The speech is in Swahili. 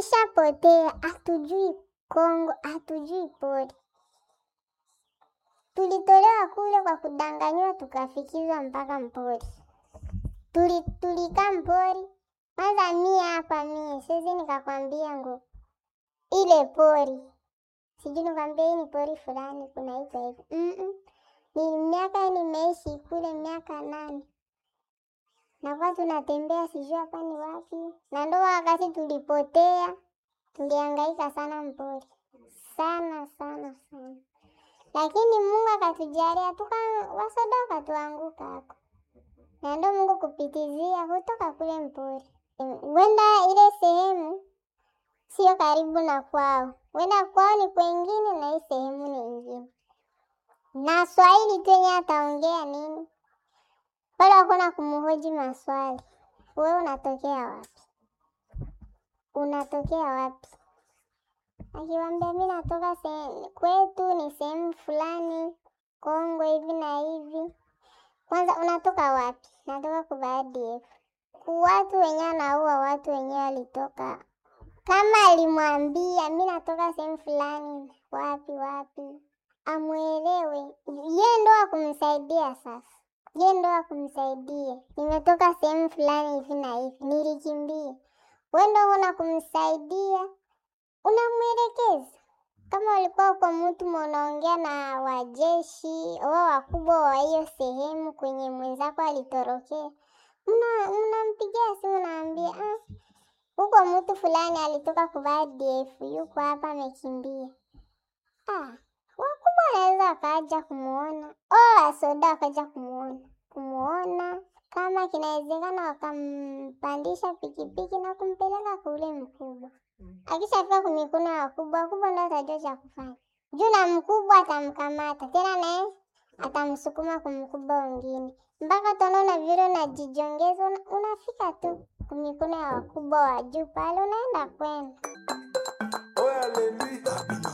tulishapotea, hatujui Kongo, hatujui pori. Tulitolewa kule kwa kudanganyiwa, tukafikizwa mpaka mpori. Tuli, tulikaa mpori kwanza. Mie hapa mie siwezi nikakwambia ngo ile pori sijui nikwambia hii ni pori fulani kunaitwa hivi mm -mm. Ni miaka nimeishi kule miaka nane nakuwa tunatembea sijui hapa ni wapi, na ndo wakati tulipotea, tulihangaika sana mpori sana sana sana, lakini Mungu akatujalia tuka wasoda wakatuanguka hako, na ndo Mungu kupitizia kutoka kule mpori wenda ile sehemu sio karibu na kwao, wenda kwao ni kwengine na hii sehemu ni ingine, na Swahili tu yenye ataongea nini wala hakuna kumhoji maswali. Wewe unatokea wapi? Unatokea wapi? Akiwambia mi natoka sehemu kwetu ni sehemu fulani Kongo hivi na hivi. Kwanza unatoka wapi? Natoka kubadiefu. Watu wenyewe anaua watu wenyewe walitoka, kama alimwambia mi natoka sehemu fulani wapi wapi, amwelewe ye ndo akumsaidia sasa ye ndo akumsaidia, nimetoka sehemu fulani hivi na hivi, nilikimbia. We ndo una kumsaidia, unamwelekeza. Kama ulikuwa uko mtu mnaongea na wajeshi wao wakubwa wa hiyo sehemu kwenye mwenzako alitorokea, mnampigia simu, naambia huko mtu fulani alitoka kuvaa DF yuko hapa amekimbia. Ah, wakubwa wanaweza wakaja kumuona o wasoda wakaja kumuona kumuona, kama kinawezekana wakampandisha pikipiki na kumpeleka kule mkubwa. Akishafika kumikono ya wakubwa, wakubwa ndo atajua cha kufanya juu, na mkubwa atamkamata tena, naye atamsukuma kumkubwa wengine, mpaka utaona vile unajijongeza, unafika tu kumikono ya wakubwa wa juu pale, unaenda kwenda